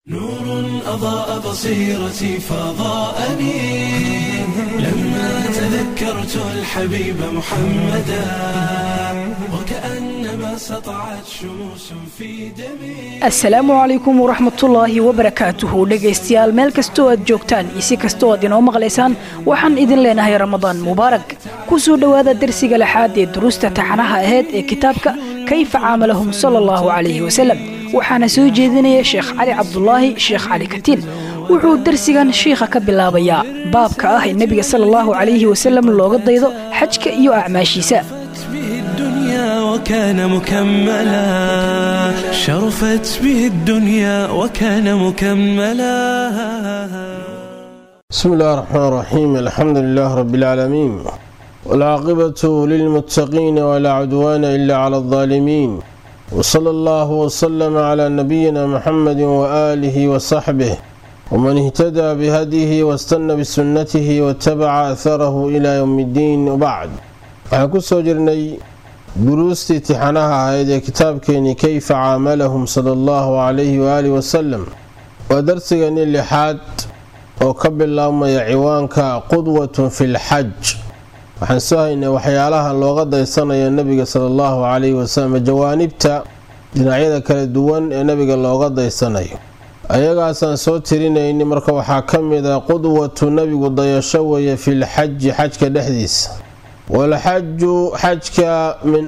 نور أضاء بصيرتي فضاءني لما تذكرت الحبيب محمدا وكأنما سطعت شموس في دمي asalaamu calaykum waraxmatullaahi wabarakaatuhu dhegaystayaal meel kastoo aad joogtaan iyo si kastoo aad inoo maqlaysaan waxaan idin leenahay ramadaan mubaarak ku soo dhowaada dersiga lixaad ee duruusta taxanaha aheyd ee kitaabka kayfa caamalahum sala allahu calayhi wasalam waxaana soo jeedinaya sheekh cali cabdulaahi sheekh cali katiin wuxuu dersigan shiikha ka bilaabayaa baabka ah ee nebiga sala allahu calayhi wasalam looga daydo xajka iyo acmaashiisa به الدنيا وكان مكملا شرفت به الدنيا وكان مكملا بسم الله الرحمن الرحيم الحمد لله رب العالمين والعاقبة للمتقين ولا عدوان إلا على الظالمين وصلى الله وسلم على نبينا محمد وآله وصحبه ومن اهتدى بهديه واستنى بسنته واتبع أثره إلى يوم الدين وبعد waxaan ku soo jirnay duruustii tixanaha ahayd ee kitaabkeenii kayfa caamalahum sala allahu calayhi waaalihi wasalam waa darsigani lixaad oo ka bilaabmaya ciwaanka qudwatun fi lxaj waxaan soo haynay waxyaalaha looga daysanaya nebiga sala allahu calayhi wasalam jawaanibta dhinacyada kala duwan ee nebiga looga daysanayo ayagaasaan soo tirinayni marka waxaa ka mid a qudwatu nebigu dayasho weeye filxaji xajka dhexdiisa walxaju xajka min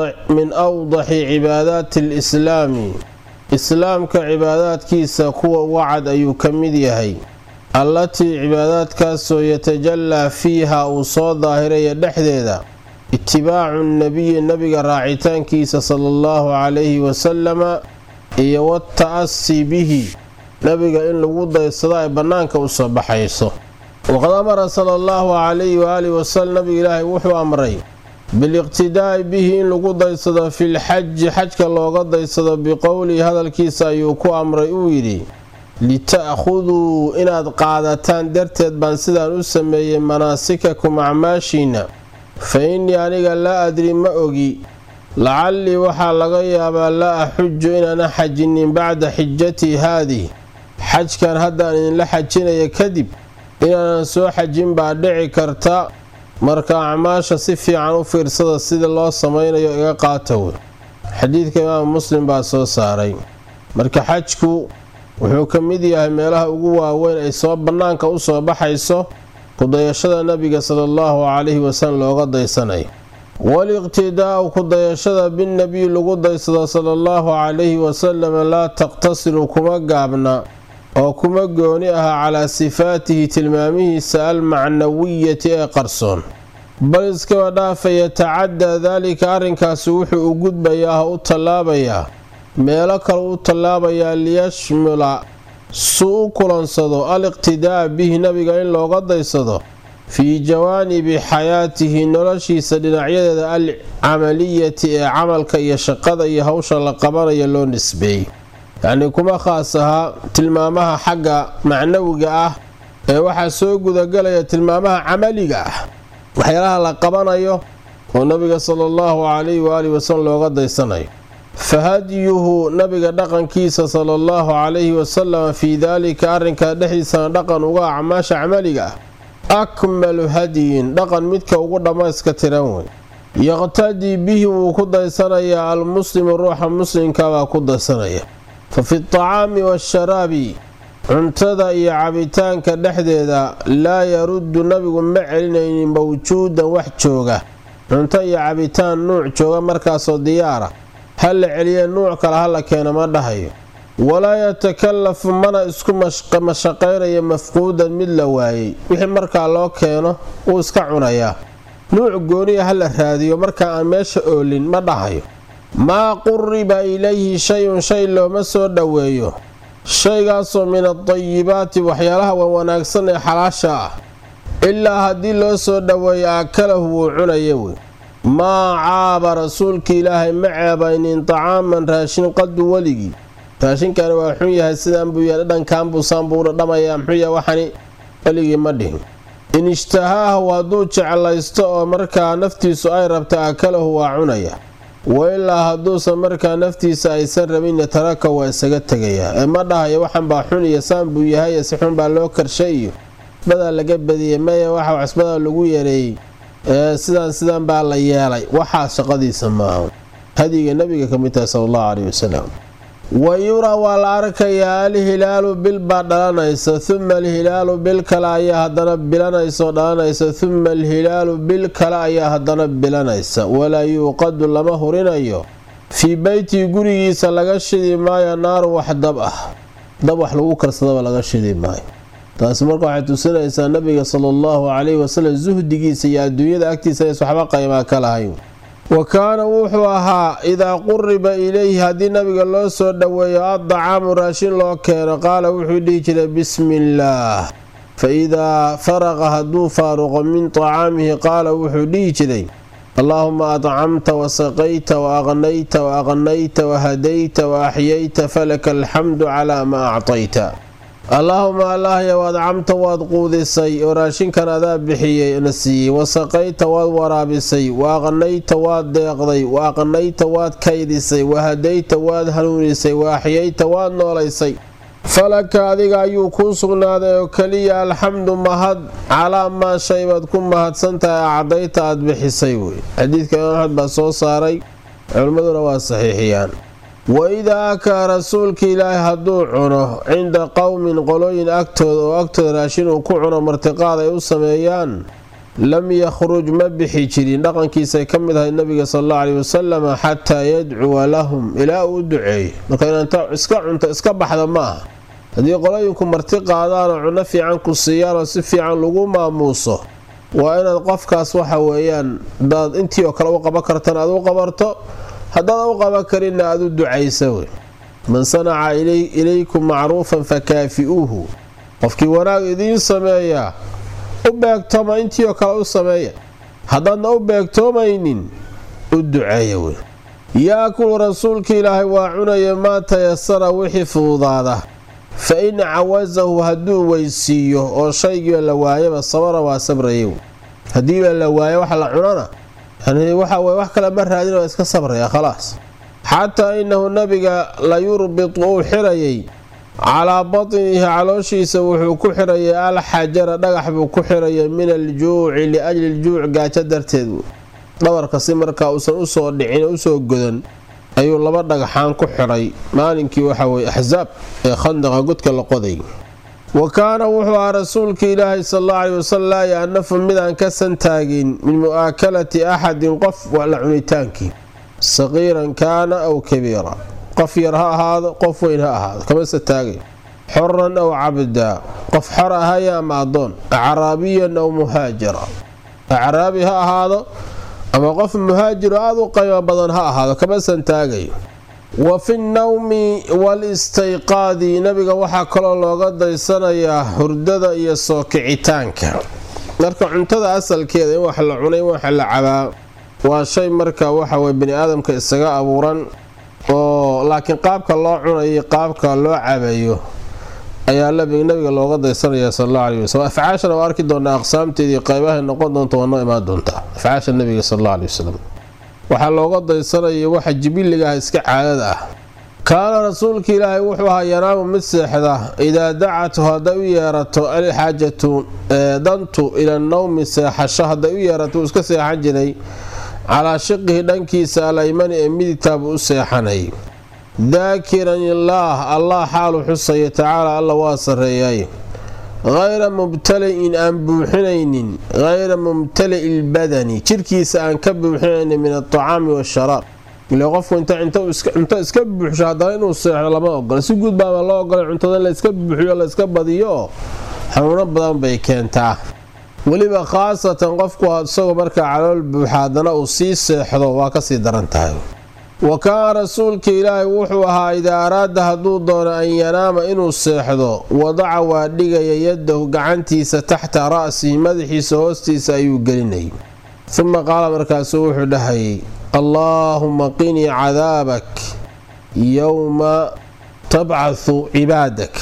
awdaxi cibaadaati alislaami islaamka cibaadaadkiisa kuwa uga cad ayuu ka mid yahay allatii cibaadaadkaasoo yatajallaa fiiha uu soo daahiraya dhexdeeda itibaacu nabiyi nabiga raacitaankiisa sala allahu calayhi wasalama iyo wata'asi bihi nabiga in lagu daysado ay bannaanka u soo baxayso waqad amara sala allahu calayhi waaalihi wasalam nabiga ilaahay wuxuu amray biliqtidaa'i bihi in lagu daysado filxaji xajka looga daysado biqowlihi hadalkiisa ayuu ku amray uu yidhi lita'khuduu inaad qaadataan darteed baan sidaan u sameeyey manaasikakum acmaashiina fa innii aniga laa adri ma ogi lacallii waxaa laga yaabaa laa axuju inaana xajinin bacda xijatii haadih xajkan haddaan idinla xajinaya kadib inaanan soo xajin baa dhici karta marka acmaasha si fiican u fiirsada sida loo samaynayo iga qaata wey xadiidka imaamu muslim baa soo saaray marka xajku wuxuu ka mid yahay meelaha ugu waaweyn ay soo bannaanka u soo baxayso kudayashada nabiga sala allahu calayhi wasalam looga daysanayo waliqtidaa'u kudayashada binnebiy lagu daysado sala allahu calayhi wasalam laa taqtasiru kuma gaabna oo kuma gooni aha calaa sifaatihi tilmaamihiisa almacnawiyati ee qarsoon bal iskaba dhaafa yatacadaa daalika arrinkaasi wuxuu u gudbayaa u tallaabayaa meelo kale u tallaabayaa liyashmula suu u kulansado aliqtidaa bihi nabiga in looga daysado fii jawaanibi xayaatihi noloshiisa dhinacyadeeda alcamaliyati ee camalka iyo shaqada iyo hawsha la qabanaya loo nisbeeyey yacnii kuma khaas ahaa tilmaamaha xagga macnawiga ah ee waxaa soo gudagelaya tilmaamaha camaliga ah waxyaalaha la qabanayo oo nabiga sala allahu calayhi waaalihi wasalam looga daysanayo fa hadyuhu nabiga dhaqankiisa sala allahu calayhi wasalam fii daalika arrinkaa dhexdiisana dhaqan uga acmaasha camaliga ah akmalu hadyin dhaqan midka ugu dhammayska tiran wey yaqtadii bihi wuu ku daysanayaa almuslimu ruuxa muslimkabaa ku daysanaya fa fi tacaami waasharaabi cuntada iyo cabitaanka dhexdeeda laa yaruddu nabigu ma celinaynin mawjuudan wax jooga cunto iyo cabitaan nuuc jooga markaasoo diyaara ha la celiye nuuc kale ha la keeno ma dhahayo walaa yatakalafu mana isku mashaqaynayo mafquudan mid la waayey wixii markaa loo keeno wuu iska cunayaa nuuc gooniya ha la raadiyo markaa aan meesha oolin ma dhahayo maa quriba ilayhi shay-un shay looma soo dhoweeyo shaygaasoo min adayibaati waxyaalaha wanwanaagsan ee xalaasha ah ilaa haddii loo soo dhoweeyo akalahu wuu cunaya wey maa caaba rasuulka ilaahay ma ceebaynin tacaaman raashin qadu weligii raashinkani waa xun yahay sidaan buu yahay dhadhankaanbuusaan buu dhadhamayaa muxuu yahay waxani weligii ma dhihin in ishtahaahu hadduu jeclaysto oo markaa naftiisu ay rabta akalahu waa cunaya wailaa hadduusan markaa naftiisa aysan rabinna taraka waa isaga tegayaa ee ma dhahayo waxan baa xun iyo saan buu yahay si xun baa loo karshay iyo cisbadaa laga badiyey maya waxa cisbadaa lagu yareeyey ee sidaan sidan baa la yeelay waxaa shaqadiisa maaha hadiga nabiga ka mid tahay sala allahu caleyhi wasalam wa yuraa waa la arkayaa alhilaalu bil baa dhalanaysa uma alhilaalu bil kale ayaa haddana bilanaysaoo dhalanaysa uma alhilaalu bil kale ayaa haddana bilanaysa walaa yuuqadu lama hurinayo fii beytii gurigiisa laga shidi maayo naaru wax dab ah dab wax lagu karsadaba laga shidi maayo taasi marka waxay tusinaysaa nabiga sala allahu calayhi wasalam suhdigiisa iyo adduunyada agtiisa inays waxba qaymaa ka lahayn wa kaana wuxuu ahaa idaa quriba ilayhi haddii nabiga loo soo dhoweeyo addacaamu raashin loo keeno qaala wuxuu dhihi jiray bismi illaah fa idaa faraqa hadduu faaruqo min tacaamihi qaala wuxuu dhihi jiray allaahuma adcamta wasaqayta wa aqnayta wa aqnayta wahadayta wa axyayta falaka alxamdu calaa maa actayta allaahuma allaahyow adcamta waad quudisay oo raashinkan adaa bixiyey na siiyey wasaqayta waad waraabisay wa aqnayta waad deeqday wa aqnayta waad kaydisay wahadayta waad hanuunisay wa axyayta waad noolaysay falaka adiga ayuu kuu sugnaaday oo keliya alxamdu mahad calaa maa shay baad ku mahadsantahay acdayta aad bixisay wey xadiidka imaam axmed baa soo saaray culimmaduna waa saxiixiyaan waidaa akaa rasuulka ilaahi hadduu cuno cinda qowmin qolooyin agtooda oo agtooda raashin uu ku cuno martiqaad ay u sameeyaan lam yakhruj ma bixi jirin dhaqankiisay ka mid ahayd nabiga sal allau calehi wasalam xataa yadcuwa lahum ilaa uu u duceeyo marka inaanta iska cunto iska baxda ma aha haddii qolooyinku marti qaadaan oo cunno fiican ku siiyaan oo si fiican lagu maamuuso waa inaad qofkaas waxa weeyaan daad intii oo kale u qaban kartan aad u qabarto haddaad u qaban karinna aad u ducaysa wey man sanaca ilaykum macruufan fakaafi'uuhu qofkii wanaag idiin sameeyaa u beegtooma intii oo kale u sameeya haddaadna u beegtoomaynin u duceeya wey yaakulu rasuulka ilaahay waa cunaya maa tayasara wixii fududaada fa in cawasahu hadduu weysiiyo oo shaygiiba la waayaba sabara waa sabraya haddiiba la waayo wax la cunana yani waxa weye wax kale ma raadin waa iska sabraya khalaas xataa inahu nabiga la yurbitu uu xirayay calaa batnihi calooshiisa wuxuu ku xirayay alxajara dhagax buu ku xirayay min aljuuci liajli ljuuc gaajo darteed dhabarka si markaa uusan usoo dhicin usoo godan ayuu laba dhagaxaan ku xidhay maalinkii waxaweye axsaab ee khandaqa godka la qoday wa kaana wuxuu ahaa rasuulka ilaahi sal allau calehi wasalam laa yaanafu midaan ka santaagin min mu'aakalati axadin qof la cunitaankii saqiiran kaana aw kabiira qof yar ha ahaado qof weyn ha ahaado kama santaagay xoran aw cabdaa qof xor ahaya ama addoon acraabiyan aw muhaajira acraabi ha ahaado ama qof muhaajiro aada u qaymo badan ha ahaado kama santaagayo wa fi nnawmi wal-istayqaadi nabiga waxaa kaloo looga daysanayaa hurdada iyo soo kicitaanka marka cuntada asalkeeda in wax la cunay in wax la cabaa waa shay marka waxaweye bani aadamka isaga abuuran oo laakiin qaabka loo cunayo qaabka loo cabayo ayaa nabiga looga daysanaya sal alla aley waslm afcaashana waa arki doonaa aqsaamteedii qaybahay noqon doonta waa noo imaan doontaa afcaasha nabiga sal alla aley wasalam waxaa looga daysanaya waxa jibiligaah iska caadada ah kaana rasuulka ilaahay wuxuu ahaa yanaamu mid seexda idaa dacatu hadday u yeerato alxaajatu dantu ila nowmi seexasho hadday u yeerato uu iska seexan jiray calaa shiqihi dhankiisa alaymani ee midigtaabuu u seexanay daakiran illaah allah xaalu xusaya tacaala alla waa sarreeyay hayra mubtali'in aan buuxinaynin hayra mumtali'i lbadani jirkiisa aan ka buuxinaynin min altacaami waasharaab ile qofku inta cunto iska buuxsho haddana inuu seexdo lama ogola si guud baaba loo ogolay cuntada in layska buuxiyo layska badiyo oo xanuuno badan bay keentaa weliba khaasatan qofku isagoo markaa calool buuxa haddana uu sii seexdo waa kasii daran tahay wa kaana rasuulka ilaahay wuxuu ahaa idaa araada hadduu doono an yanaama inuu seexdo wadaca waa dhigaya yadahu gacantiisa taxta ra'sihi madaxiisa hoostiisa ayuu gelinayay uma qaala markaasuu wuxuu dhahayay allaahuma qinii cadaabak yowma tabcathu cibaadak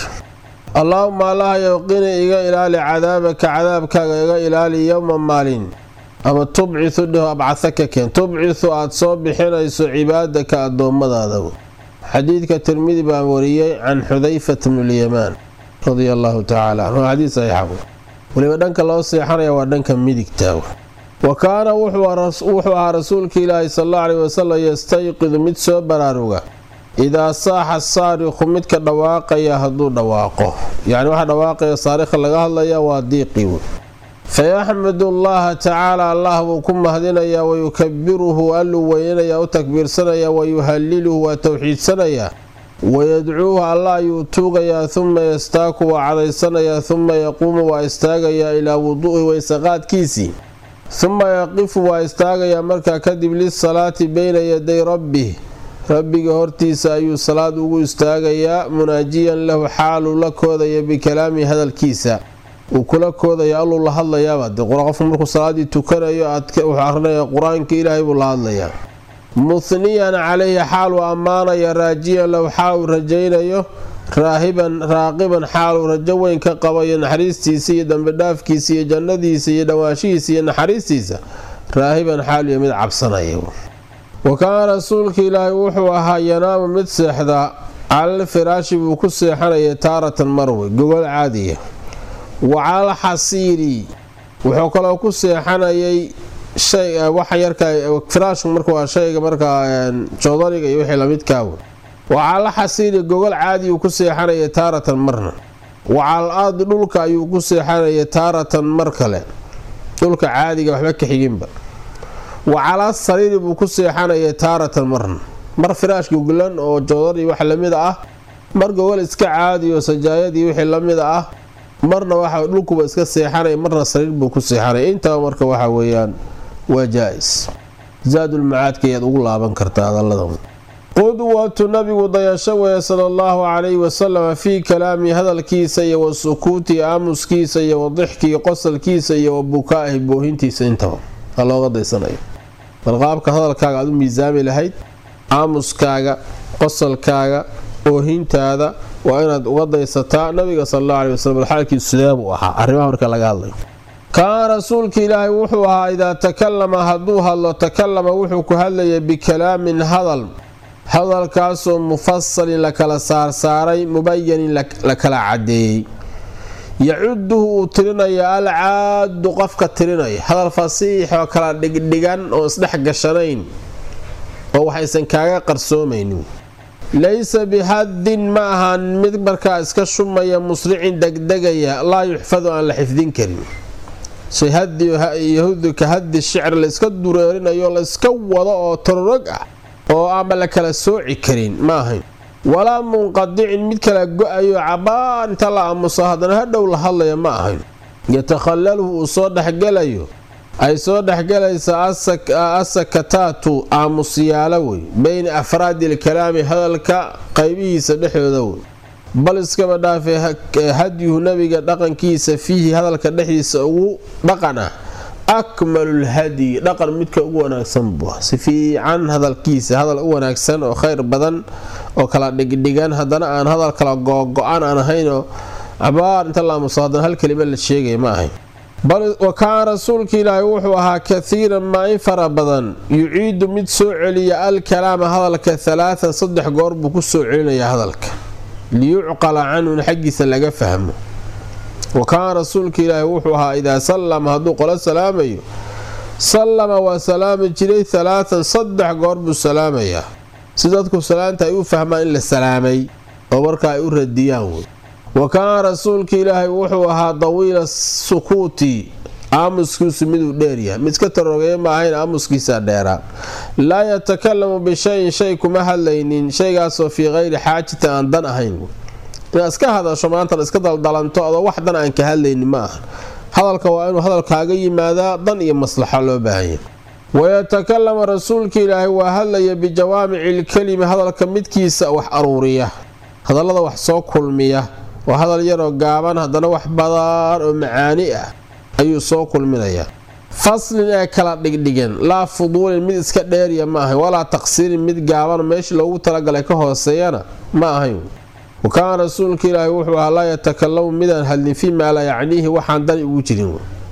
allaahuma allahayow qini iga ilaali cadaabaka cadaabkaaga iga ilaali yowma maalin ama tubciu dheh abcahaka keen tubciu aad soo bixinayso cibaadaka addoommadaada xadiidka tirmidi baa wariyey can xudayfata bnulyamaan radia allaahu tacaala canhu xadiid saxiixahu weliba dhanka loo seexanaya waa dhanka midigta wa kaana wuxuu ahaa rasuulka ilaahi sal alla aleyhi wasalam yastayqidu mid soo baraaruga idaa saaxa saariqu midka dhawaaqaya hadduu dhawaaqo yacni waxaa dhawaaqaya saarikha laga hadlaya waa diiqii fayaxmadu allaha tacaala allah buu ku mahdinayaa wayukabiruhu alluu weynanayaa u takbiirsanayaa wayuhaliluhu waa towxiidsanayaa wayadcuuhu alla ayuu tuugayaa huma yastaaku waa cadaysanayaa huma yaquumu waa istaagayaa ilaa wuduu'i waysaqaadkiisii huma yaqifu waa istaagayaa markaa kadib lisalaati beyna yaday rabbih rabbiga hortiisa ayuu salaad ugu istaagayaa munaajiyan lahu xaaluu la koodaya bikalaamihi hadalkiisa uu kula koodaya alluu la hadlayaaba de qofku markuu salaadii tukanayo wuxuu akrinaya qur-aanka ilaahay buu la hadlayaa muhniyan calayhi xaaluu ammaanaya raajiyan lahu xaaluu rajaynayo raahiban raaqiban xaaluu rajo weyn ka qabayo naxariistiisa iyo dambidhaafkiisa iyo jannadiisa iyo dhawaanshihiisa iyo naxariistiisa raahiban xaaluyo mid cabsanaya wa kaana rasuulka ilaahay wuxuu ahaa yanaamu mid seexdaa calal firaashi buu ku seexanayay taaratan marwe gogol caadiya wa calal xasiiri wuxuu kaloo ku seexanayay waxa yarka firaashku marka waa shayga markaa joodariga iyo wixii lamidkaaw wa calal xasiiri gogol caadiyuu ku seexanayay taaratan marna wa calal ardi dhulka ayuu ku seexanayay taaratan mar kale dhulka caadiga waxba ka xiginba wa calaa sariiri buu ku seexanayay taaratan marna mar firaash gogolan oo joodari wax lamid ah mar gogol iska caadiyo sajaayadii wixii lamid ah marna waxa dhulkuba iska seexanaya marna sariir buu ku seexanaya intaba marka waxa weeyaan waa jaa-is zaadulmacaadka ayaad ugu laaban kartaa hadaladan qudwatu nabigu dayasho weeye sala allahu calayhi wasalam fii kalaami hadalkiisa iyo wa sukuuti aamuskiisa iyo wa dixkii qosalkiisa iyo wa bukaa'ihi boohintiisa intaba aa looga daysanayo bal qaabka hadalkaaga aad u miisaami lahayd aamuskaaga qosalkaaga oohintaada waa inaad uga daysataa nabiga sal alla aley waslm xaalkiisu sidee buu ahaa arrimaha marka laga hadlayo kaana rasuulka ilaahay wuxuu ahaa idaa takalama hadduu hadlo takalama wuxuu ku hadlayay bikalaamin hadal hadalkaasoo mufasalin la kala saarsaaray mubayanin la kala cadeeyey yacuduhu uu tirinaya alcaadu qofka tirinaya hadal fasiix oo kala dhigdhigan oo isdhex gashanayn oo waxaysan kaaga qarsoomaynin laysa bihadin ma ahan mid markaa iska shumaya musricin degdegaya laa yuxfadu aan la xifdin karin shay hadiyahudu ka hadi shicr layska dureerinayo layska wado oo tororog ah oo ama la kala sooci karin ma ahayn walaa munqadicin mid kala go-ayo cabaar inta la aamuso haddana hadhow la hadlaya ma ahayn yatakhallaluhu uu soo dhexgelayo ay soo dhexgalaysa asakataatu aamusyaalo wey beyna afraadi ilkalaami hadalka qaybihiisa dhexdooda wey bal iskaba dhaafay hadyuhu nabiga dhaqankiisa fiihi hadalka dhexdiisa ugu dhaqan ah akmalulhadyi dhaqan midka ugu wanaagsan buu si fiican hadalkiisa hadal u wanaagsan oo khayr badan oo kala dhigdhigan haddana aan hadal kala googo-an aan ahaynoo cabaar inta laamuso haddana hal kelima la sheegaya ma ahayn bal wa kaana rasuulka ilaahay wuxuu ahaa kathiiran maa in fara badan yuciidu mid soo celiya alkalaama hadalka halaatan saddex goor buu ku soo celinayaa hadalka liyucqala canhu in xaggiisa laga fahmo wa kaana rasuulka ilaahay wuxuu ahaa idaa sallama hadduu qolo salaamayo sallama waa salaami jiray halaatan saddex goor buu salaamayaa si dadku salaanta ay u fahmaan in la salaamay oo marka ay u radiyaan wey wa kaana rasuulka ilaahay wuxuu ahaa dawiila sukuuti aamuskiisu miduu dheeryahay mid iska tarogeeya ma ahayn aamuskiisa dheeraa laa yatakalamu bishayin shay kuma hadlaynin shaygaasoo fii kayri xaajatin aan dan ahayn inaad iska hadasho maantan iska daldalanto adoo wax dan aan ka hadlaynin ma aha hadalka waa inuu hadalkaaga yimaadaa dan iyo maslaxo loo baahanya wayatakalamu rasuulka ilaahay waa hadlaya bijawaamici lkelimi hadalka midkiisa wax aruuriya hadallada wax soo kulmiya waa hadal yaroo gaaban haddana wax badan oo macaani ah ayuu soo kulminayaa faslin ee kala dhigdhigan laa fuduulin mid iska dheeriya ma ahayn walaa taqsiirin mid gaaban meeshii loogu talagalay ka hooseeyana ma ahayn wa kaana rasuulka ilaahi wuxuu ahaa laa yatakalamu midaan hadlin fii maa laa yacniihi waxaan dan ugu jirin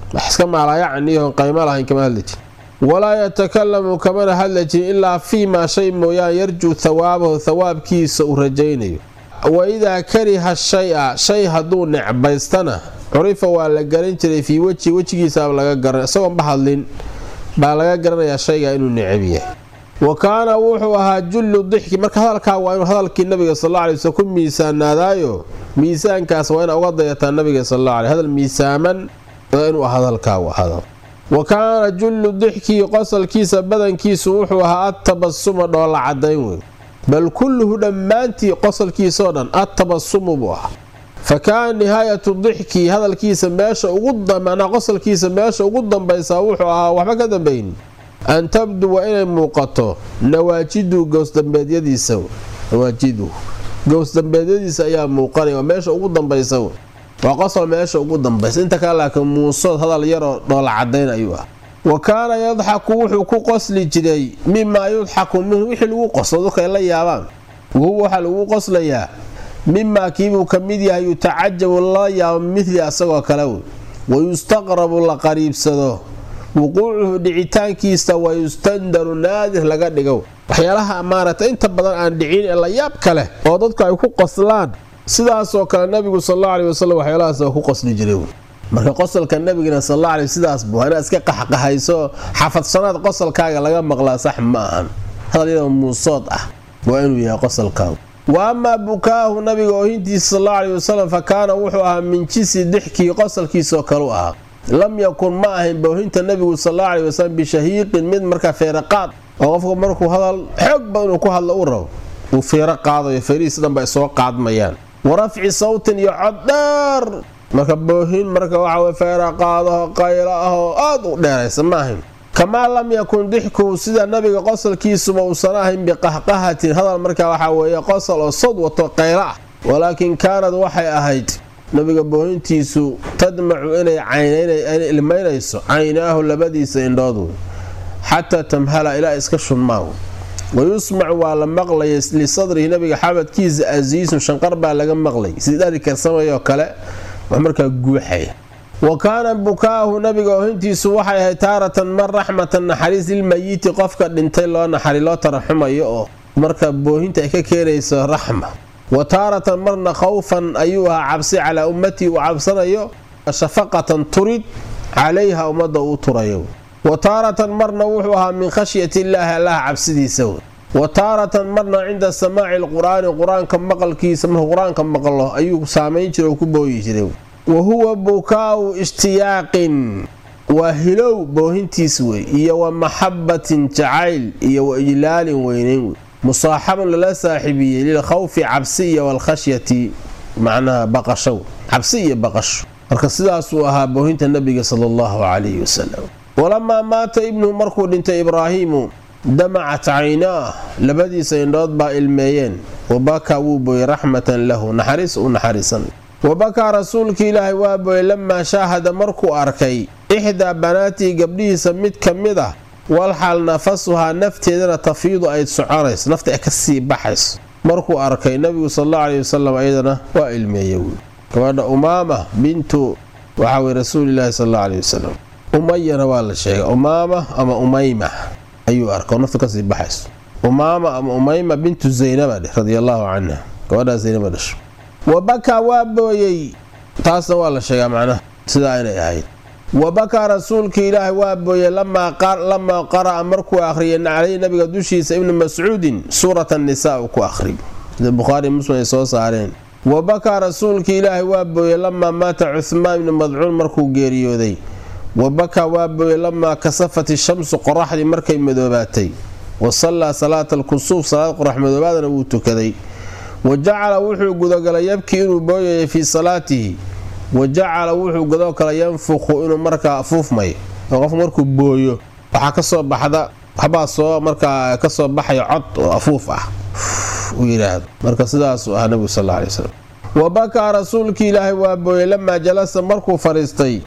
wax iska maalaayacaniyoon qaymo lahayn kama hadli jirin walaa yatakalamu kamana hadla jirin ilaa fii maa shay mooyaan yarjuu thawaabahu thawaabkiisa uu rajaynayo wa idaa kariha shay-a shay hadduu necbaystana curifa waa la garan jiray fii weji wejigiisaa laga garan isagoonba hadlin baa laga garanayaa shayga inuu necab yahay wa kaana wuxuu ahaa jullu dixki marka hadalkaa waa inuu hadalkii nabiga sal alay waslam ku miisaanaadaayo miisaankaas waa ina uga dayataa nabiga sal alla alay hadal miisaaman inuu hadalkaa u ahado wa kaana jullu dixkii qosalkiisa badankiisu wuxuu ahaa adtabasuma dhoolla cadayn wey bal kulluhu dhammaantii qosalkiisaoo dhan adtabasumu buu ahaa fa kaana nihaayatu dixkii hadalkiisa meesha ugu manaa qosalkiisa meesha ugu dambaysaa wuxuu ahaa waxba ka dambayn an tabduwa inay muuqato nawaajidu gowsdambeedyadiisa nawaajidu gowsdambeedyadiisa ayaa muuqanaya meesha ugu dambaysa waa qosol meesha ugu dambaysa inta kale laakiin muusood hadal yaroo dhoola cadayn ayuu ah wa kaana yadxaku wuxuu ku qosli jiray mimaa yudxaku minhu wixii lagu qoslo dadka ay la yaabaan wahuwa waxaa lagu qoslayaa mimaa kiibuu ka mid yahay yutacajabu lala yaabo midli asagoo kale wey wayustaqrabu la qariibsado wuquucuhu dhicitaankiisa wayustandaru naadir laga dhigo waxyaalaha maarata inta badan aan dhicin ee la yaab kale oo dadku ay ku qoslaan sidaasoo kale nabigu salalla aley wasalam waxyaalahaas ku qosli jiray marka qosolka nabigana salalla aley sidaas buu inaad iska qaxqahayso xafadsanaad qosolkaaga laga maqlaa sax ma ahan hadal yadoo muusood ah waa inuu yahay qosolkaagu wa amaa bukaahu nabiga oohintiisa salalla aley wasalam fa kaana wuxuu ahaa min jisi dixkii qosolkiisoo kalu ahaa lam yakun ma ahayn boohinta nabigu salalla aley wasalam bishahiiqin mid markaa feeraqaad oo qofku markuu hadal xoog ba inuu ku hadlo u rabo uu feero qaadayo feerihiis dhanba ay soo qaadmayaan wa rafci sawtin iyo cod dheer marka boohin marka waxaw feera qaadaho qaylo ahoo aada u dheeraysa ma ahayn kamaa lam yakun dixkuhu sida nabiga qosolkiisuba uusan ahayn biqahqahatin hadal markaa waxaa weeye qosol oo sod wato qaylo ah walaakin kaanad waxay ahayd nabiga boohintiisu tadmacu inay caynay ilmaynayso caynaahu labadiisa indhood xataa tamhala ilaa iska shunmaa wayusmacu waa la maqlaya lisadrihi nabiga xabadkiisa asiisun shanqar baa laga maqlay sidii dhari karsamayoo kale wax markaa guuxaya wa kaana bukaahu nabiga oohintiisu waxay ahayd taaratan mar raxmatan naxariis lilmayiti qofka dhintay loo naxari loo taraxumayo oo marka boohinta ay ka keenayso raxma wa taaratan marna khawfan ayuu ahaa cabsi calaa ummatii uu cabsanayo shafaqatan turid calayha ummadda uu turayo wa taaratan marna wuxuu ahaa min khashyati illaahi allaha cabsidiisa wa taaratan marna cinda samaaci lqur-aani qur-aanka maqalkiisa markuu qur-aanka maqlo ayuu saamayn jira oo ku booyi jiray wa huwa bukaau ishtiyaaqin waa hilow boohintiis wey iyo wa maxabatin jacayl iyo wa ijlaalin weyneyn wey musaaxabun lala saaxiibiyey lilkhawfi cabsi iyo walkhashyati macnaha baqasho cabsi iyo baqasho marka sidaasuu ahaa boohinta nabiga sala allahu calayhi wasalam walamaa maata ibnuhu markuu dhintay ibraahiimu damacat caynaah labadiisa indhood baa ilmeeyeen wabakaa wuu booyey raxmatan lahu naxariis u naxariisan wabakaa rasuulkii ilaahay waa booyey lamaa shaahada markuu arkay ixdaa banaatii gabdhihiisa mid ka mid ah walxal nafasuhaa nafteedana tafiidu ay soconayso nafta ay kasii baxayso markuu arkay nabigu salalla aleyhi wasalam ayadana waa ilmeeye gabadha umaama bintu waxaa weye rasuulilaahi salalla aleyhi wasalam umayana waa la sheegay umaama ama umayma ayuu arka oo nafta kasii baxayso umaama ama umayma bintu zaynaba dheh radia allaahu canha gabadhaa zaynaba dhasho wabakaa waa booyey taasna waa la sheegaa macnaha sidaa inay ahayd wabakaa rasuulkii ilaahay waa booyey lamaa qara'a markuu akhriyay caleyhi nabiga dushiisa ibnu mascuudin suurat annisaa uu ku akhriy sida bukhaari muslim ay soo saareen wabakaa rasuulkii ilaahay waa booyey lamaa maata cuhmaan ibnu madcuun markuu geeriyooday wabakaa waa booyey lamaa kasafat ishamsu qoraxdii markay madoobaatay wa sallaa salaata alkusuuf salaad qorax madoobaadana wuu tukaday wa jacala wuxuu gudagalay yabkii inuu booyayay fii salaatihi wa jacala wuxuu gudoo kale yanfuqu inuu markaa afuufmayo oo qofku markuu booyo waxaa kasoo baxda waxbaa soo markaa kasoo baxaya cod oo afuuf ah uu yidhaahdo marka sidaasuu ahaa nabigu sal aley wslam wa bakaa rasuulkii ilaahay waa booyey lamaa jalasa markuu fadhiistay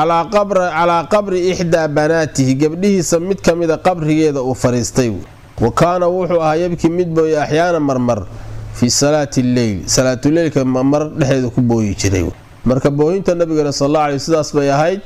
calaa qabri ixdaa banaatihi gabdhihiisa mid ka mida qabrigeeda uu fadhiistay wa kaana wuxuu ahaa yabkii mid booye axyaana marmar fii salaati lleyl salaatuleylka mar dhexeeda ku booyi jiray marka boohinta nabigana sal alla aley sidaas bay ahayd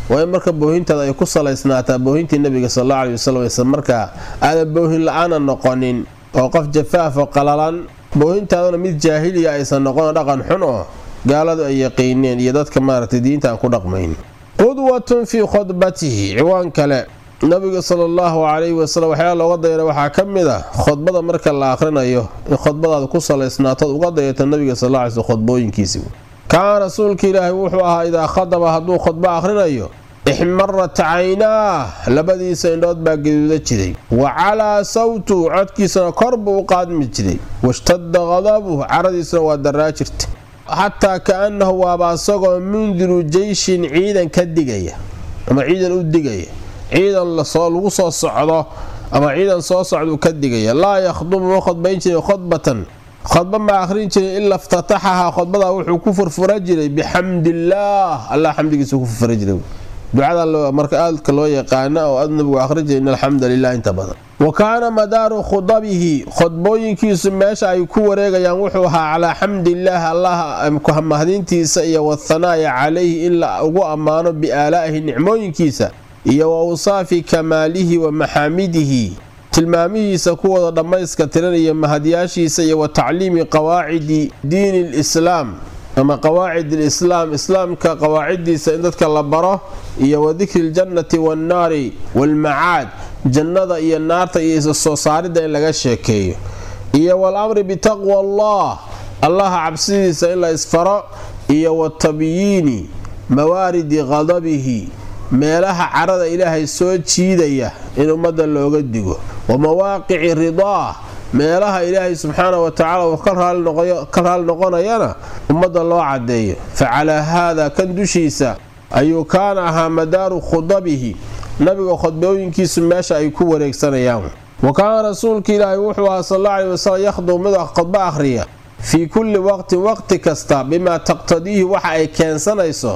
waa in marka boohintaada ay ku salaysnaataa boohintii nabiga sal alla aley wasalam aysan markaa aadan boohin la-aana noqonin oo qof jafaafo qalalan boohintaaduna mid jaahiliya aysan noqon dhaqan xun oo gaaladu ay yaqiineen iyo dadka maaragtay diinta aan ku dhaqmayn qudwatun fii khudbatihi ciwaan kale nabiga sala allahu calayhi wasalam waxyaala looga dayana waxaa ka mid ah khudbada marka la akhrinayo in khudbadaada ku salaysnaatood uga dayata nabiga sal alla alay sl khudbooyinkiisi kaana rasuulka ilaahay wuxuu ahaa idaa khadaba hadduu khudbo akhrinayo ixmarat caynaah labadiisa indhood baa gaduuda jiray wa calaa sawtu codkiisana kor buu u qaadmi jiray washtada qadabuh caradiisuna waa daraa jirta xataa ka-annahu waaba asagoo mundiru jeyshin ciidan ka digaya ama ciidan u digaya ciidan lagu soo socdo ama ciidan soo socduu ka digaya laa yakhdubu ma khudbayn jiray khudbatan khudba ma akhrin jiray ilaa iftataxahaa khudbadaa wuxuu ku furfura jiray bixamdillaah allah xamdigiisa ku furfura jiray ducada marka aadka loo yaqaana oo aad nabigu akhrin jiray in alxamda lilah inta badan wa kaana madaaru khudabihi khudbooyinkiisu meesha ay ku wareegayaan wuxuu ahaa calaa xamdillaah allah mahdiintiisa iyo wathanaaya calayhi in la ugu ammaano biaalaa'ihi nicmooyinkiisa iyo wa awsaafi kamaalihi wa maxaamidihi tilmaamihiisa kuwooda dhammayska tiran iyo mahadyaashiisa iyo wa tacliimi qawaacidi diini lislaam ama qawaacid alislaam islaamka qawaaciddiisa in dadka la baro iyo wa dikri ljannati waannaari waalmacaad jannada iyo naarta iyo isa soo saaridda in laga sheekeeyo iyo waal-amri bitaqwa allah allaha cabsidiisa in la isfaro iyo wa tabyiini mawaaridi qadabihi meelaha carada ilaahay soo jiidaya in ummadda looga digo wa mawaaqici ridaah meelaha ilaahay subxaana wa tacala uu ka raali noqonayana ummadda loo cadeeyo fa calaa haada kan dushiisa ayuu kaana ahaa madaaru khudabihi nabiga khudbooyinkiisu meesha ay ku wareegsanayaan wa kaana rasuulka ilaahay wuxuu ahaa sal alla aley wasalam yakhdub mid khudbo akhriya fii kulli waqtin waqti kasta bimaa taqtadiihi waxa ay keensanayso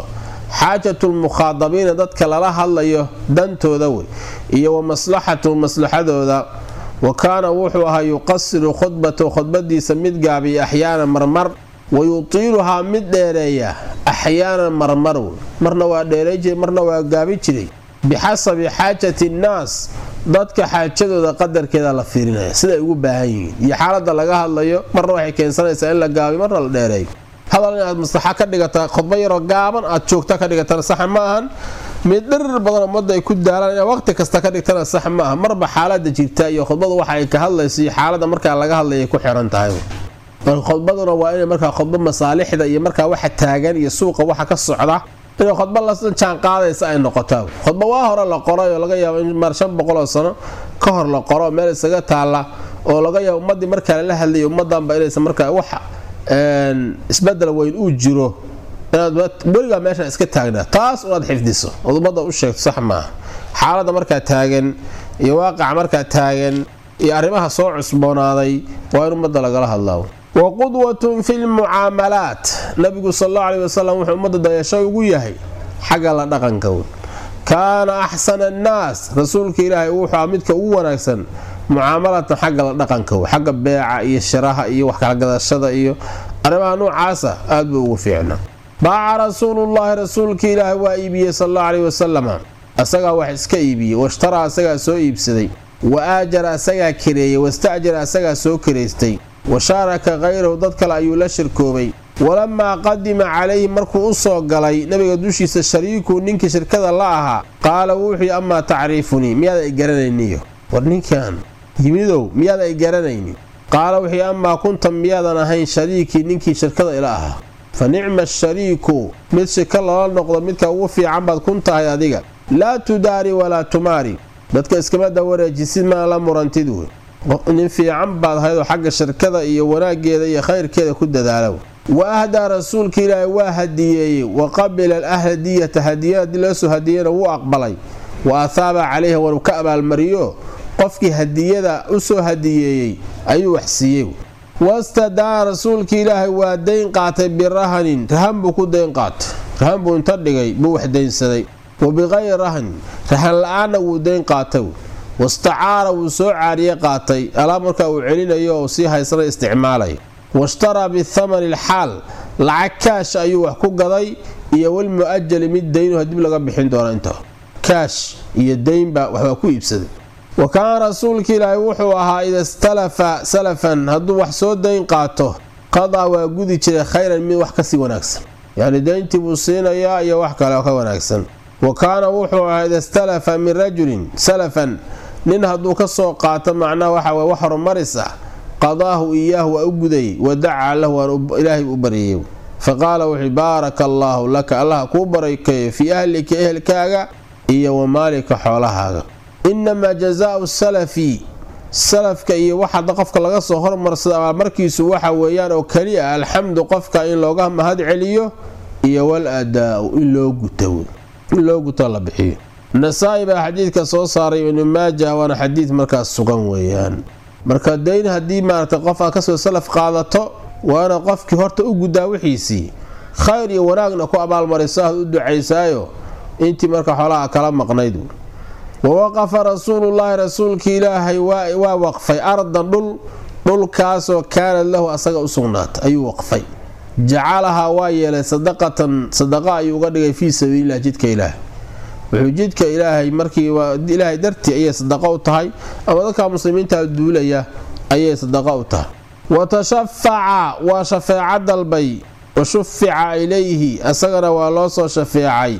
xaajatulmukhaadabiina dadka lala hadlayo dantooda wey iyo wa maslaxatu maslaxadooda wa kaana wuxuu ahaa yuqasiru khudbatahu khudbadiisa mid gaabiya axyaanan marmar wa yutiiluhaa mid dheereeya axyaanan marmar wey marna waa dheeray jiray marna waa gaabi jiray bixasabi xaajati nnaas dadka xaajadooda qadarkeeda la fiirinaya siday ugu baahan yihiin iyo xaalada laga hadlayo marna waxay keensanaysaa in la gaabiyo marna la dheereeyo hadal inaad maslaxa ka dhigata khudba yaroo gaaban aad joogta ka dhigatana saxa ma ahan mid dhirir badan ummadda ay ku daalaan inaad waqti kasta ka dhigtana sax ma aha marba xaalada jirta iyo khudbadu waxa ay ka hadlayso iyo xaalada markaa laga hadlayay ku xiran tahay marka khudbaduna waa inay markaa khudba masaalixda iyo markaa waxa taagan iyo suuqa waxa ka socda inay khudba la jaan qaadaysa ay noqotaa khudba waa hore la qoray oo laga yaabo in mar shan boqol oo sano ka hor la qoro meel isaga taalla oo laga yaabo ummadii markaa lala hadlayay ummadanba inaysan markaa wax isbedel weyn uu jiro inaad weligaa meeshaan iska taagnaa taas unaad xifdiso ood ummadda u sheegto sax maaha xaaladda markaa taagan iyo waaqaca markaa taagan iyo arrimaha soo cusboonaaday waa in ummadda lagala hadlaa wa qudwatun fi lmucaamalaat nabigu sal allau aleyhi wasalam wuxuu ummadda dayasho ugu yahay xagga la dhaqanka kaana axsana annaas rasuulka ilaahay wuxuu midka ugu wanaagsan mucaamalatan xagga la dhaqanka xagga beeca iyo shiraha iyo wax kala gadashada iyo arrimaha noocaasa aad buu ugu fiicnaa baaca rasuulullaahi rasuulka ilaahay waa iibiyey sal allau aleyhi wasalama asagaa wax iska iibiyey washtaraa asagaa soo iibsaday wa aajara asagaa kareeyey wasta'jara asagaa soo karaystay wa shaaraka khayrahu dad kale ayuu la shirkoobay walamaa qadima calayhi markuu u soo galay nabiga dushiisa shariikuu ninkii shirkada la ahaa qaala wuxuu amaa tacriifunii miyaad ay garanayniyo war ninkan yimidow miyaad ay garanaynin qaala wuxuu amaa kunta miyaadan ahayn shariikii ninkii shirkada ila ahaa fa nicma shariiku mid shirka lala noqdo midka ugu fiican baad kun tahay adiga laa tudaari walaa tumaari dadka iskama dawareejisid maa la murantid wey nin fiican baad ahaydoo xagga shirkada iyo wanaaggeeda iyo khayrkeeda ku dadaala wa ahdaa rasuulka ilaahay waa hadiyeeyey wa qabila alahladiyata hadiyada haddii loosoo hadiyeyna wuu aqbalay wa athaaba calayha waru ka abaalmariyo qofkii hadiyada u soo hadiyeeyey ayuu wax siiyey wastadaa rasuulka ilaahay waa dayn qaatay birahanin rahan buu ku dayn qaatay rahan buu inta dhigay buu wax daynsaday wa biqayri rahanin rahan la-aanna wuu dayn qaatay wastacaara wuu soo caariye qaatay alaa markaa uu celinayo oo sii haysana isticmaalaya washtaraa bithamani alxaal lacag kaash ayuu wax ku gaday iyo walmu-ajali mid daynuha dib laga bixin doono inta kaash iyo daynba waxbaa ku iibsaday wa kaana rasuulka ilaahi wuxuu ahaa ida istalafa salafan hadduu wax soo dayn qaato qadaa waa gudi jiray khayran mid wax kasii wanaagsan yacni dayntii buu siinayaa iyo wax kale oo ka wanaagsan wa kaana wuxuu ahaa ida istalafa min rajulin salafan nin hadduu ka soo qaato macnaha waxa weye wax horumaris ah qadaahu iyaahu waa u gudayay wa dacaa lahu waan ilaahay u baryayay fa qaala wuxuu baaraka allaahu laka allaha kuu barakeeyo fii ahlika ehelkaaga iyo wa maalika xoolahaaga inamaa jazaau salafi salafka iyo waxada qofka laga soo hormarsada abaalmarkiisu waxa weeyaan oo keliya alxamdu qofka in looga mahad celiyo iyo wal adaau in loo guto in loo guto la bixiyo nasaa-i baa xadiidka soo saaray ibnu maaja waana xadiid markaas sugan weeyaan marka dayn haddii maaragtay qof aad kasoo salaf qaadato waana qofkii horta u guddaa wixiisii khayr iyo wanaagna ku abaalmariso aad u ducaysaayo intii marka xoolaha kala maqnayd wawaqafa rasuulullaahi rasuulkii ilaahay waa waqfay ardan dhul dhulkaasoo kaanad lahu asaga u sugnaatay ayuu waqfay jacalahaa waa yeelay sadaqatan sadaqa ayuu uga dhigay fii sabiililah jidka ilaahay wuxuu jidka ilaahay markii ilaahay dartii ayay sadaqa u tahay ama dadka muslimiinta duulaya ayay sadaqa u tahay wa tashafaca waa shafeeco dalbay wa shufica ilayhi asagana waa loo soo shafeecay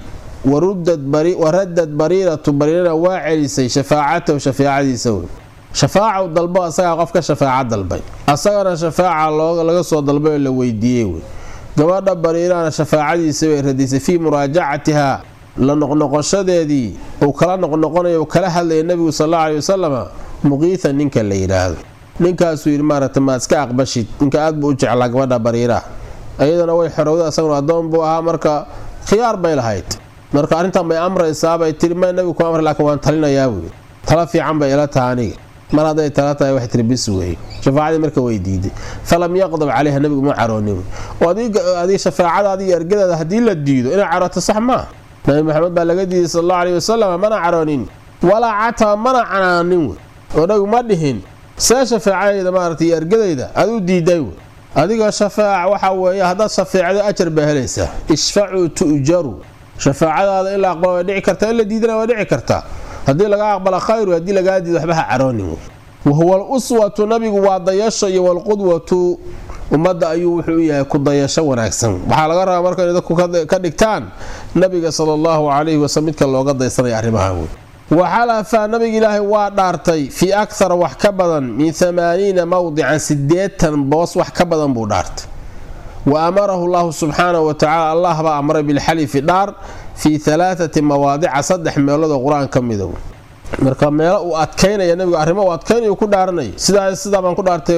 waradad bariiratu bariirana waa celisay shafaacatahu shafeecadiisa wey shafaacaw dalbo asagaa qof ka shafaaca dalbay asagana shafaaca laga soo dalbay oo la weydiiyey wey gabadha bariirana shafaacadiisa bay radisay fii muraajacatihaa la noqnoqoshadeedii uu kala noqnoqonayo u kala hadlaya nebigu sal alla aley wasalama muqiitha ninka la yidhaahdo ninkaasuu yidhi maaragta maad iska aqbashid ninka aad buu u jeclaa gabadha bariiraha iyadana way xorowda asaguna addoon buu ahaa marka khiyaar bay lahayd marka arrintan bay amraysaabay tiri ma nabigu ku amra laakiin waan talinayaa buui tala fiican bay ila taha aniga mar hadday tala tahay wax tiri bis weeye shafaacadii marka way diiday falam yaqdab calayha nabigu ma caroonin oo adiga shafaacadaada iyo ergadaada haddii la diido inay carooto sax maaha nabi maxamed baa laga diiday sal allahu aleyhi wasalam mana caroonin walaa cataba mana canaanin wey oo nabigu ma dhihin see shafaacadayda maaragtay iyo ergadayda aad u diiday wey adiga shafaac waxa weeye haddaad shafeecdo ajar baa helaysaa ishfacuu tu'jaru shafaacadaada in la aqbalo way dhici kartaa in la diidana way dhici kartaa haddii laga aqbala khayru haddii lagaa diido waxba ha caroonin wahuwa aluswatu nabigu waa dayasho iyo walqudwatu ummadda ayuu wuxuu u yahay ku dayasho wanaagsan waxaa laga rabaa marka inay dadku ka dhigtaan nabiga sala allahu calayhi wasalm midka looga daysanaya arrimaha wey waxalafa nabiga ilaahay waa dhaartay fii akthara wax ka badan min amaaniina mawdican sideetan boos wax ka badan buu dhaartay wa amarahu llahu subxaanahu watacaala allah baa amray bilxalifi dhaar fii alaaati mawaadica saddex meeloodoo qur-aan ka mida marka meelo uu adkaynaya nabigu arrimo uu adkaynayu ku dhaaranay sidaa sidaa baan ku dhaartay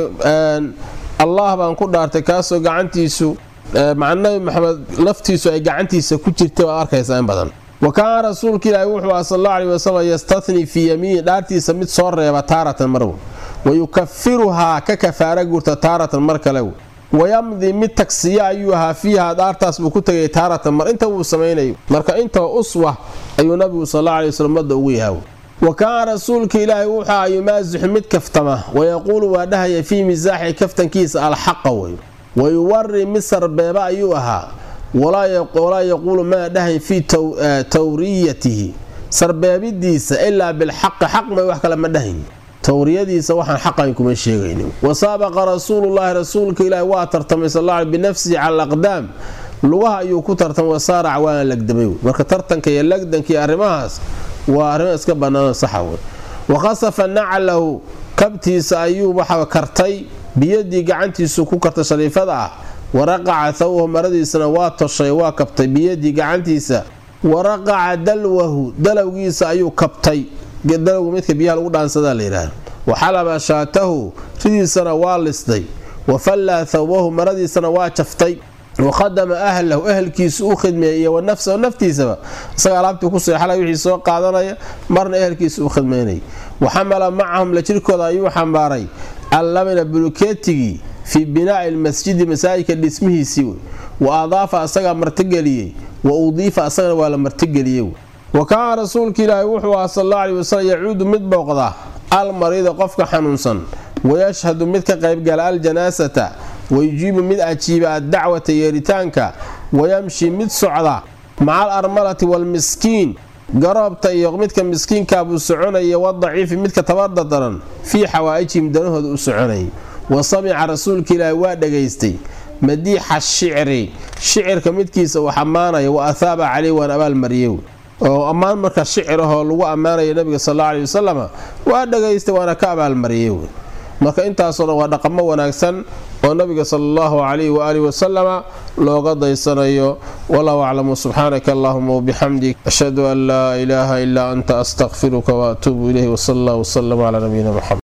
allah baan ku dhaartay kaasoo gacantiisu maca nabi maxamed laftiisu ay gacantiisa ku jirtay waad arkaysaa in badan wa kaana rasuulka ilaahi wuxuu aha sal alla aley wasalam yastathnii fii yamiini dhaartiisa mid soo reeba taaratan marw wa yukafiruhaa ka kafaara guurta taaratan mar kale wayamdi mid tagsiya ayuu ahaa fiiha dhaartaas buu ku tegay taaratan mar inta wuu samaynayo marka intaba uswa ayuu nabigu sal alla aley waslm ummadda ugu yahaa wa kaana rasuulka ilaahi wuxuu aha yumaasixu mid kaftama wayaquulu waa dhahaya fii misaaxi kaftankiisa alxaqa wey wayuwari mid sarbeeba ayuu ahaa walaa yaquulu maa dhahayn fii tawriyatihi sarbeebidiisa ilaa bilxaqi xaq may wax kale ma dhahayn tawriyadiisa waxaan xaqayn kuma sheegaynin wasaabaqa rasuulullaahi rasuulka ilaahi waa tartamay sal alla binafsihi cala alaqdaam lugaha ayuu ku tartamay wasaarac waana lagdamay marka tartanka iyo lagdanka iyo arrimahaas waa arrimo iska bannaan saxa wey wakhasafa nacalahu kabtiisa ayuu waxa kartay biyadii gacantiisu ku kartay shariifada ah waraqaca thawhu maradiisana waa toshay waa kabtay biyadii gacantiisa waraqaca dalwahu dalowgiisa ayuu kabtay dalowgu midka biyaha lagu dhaansadaa la yidhaahda waxalaba shaatahu ridiisana waa lisday wafallaa thawbahu maradiisana waa jaftay wakhadama ahlahu ehelkiisu u khidmeeyay iyo wanafsahu naftiisaba isaga alaabtii ku seexalay wixii soo qaadanaya marna ehelkiisa u khidmaynay waxamala macahum la jirkooda ayuu xambaaray allamina bulukeetigii fii binaa'i lmasjidi masaajidka dhismihiisii wa adaafa asagaa martigeliyey wa udiifa asagana waa la martigeliyey wa kaana rasuulka ilaahi wuxuu aha sal alla aley wasalam yacuudu mid booqda almariida qofka xanuunsan wayashhadu mid ka qaybgala aljanaasata wayujiibu mid ajiiba addacwata yeeritaanka wayamshi mid socda maca al armalati waalmiskiin garoobta iyo midka miskiinkaa buu soconaya wadaciifi midka tabarda daran fii xawaa'ijihim danahooda u soconayay wa samica rasuulka ilaahi waa dhagaystay madiixa shicri shicirka midkiisa uu ammaanaya wa athaaba caleyh waan abaalmariyey oo ammaan marka shicir ahoo lagu ammaanaya nabiga sal alla aley wasalama waa dhagaystay waana ka abaalmariyey marka intaasoo dhan waa dhaqamo wanaagsan oo nabiga sala allahu calayhi waaalihi wasalama looga daysanayo wallahu aclamu subxaanaka allahuma wabixamdik ashhadu an laa ilaaha ilaa anta astakfiruka waatuubu ilayhi wsal allah wsalam calaa nabiyina muxamed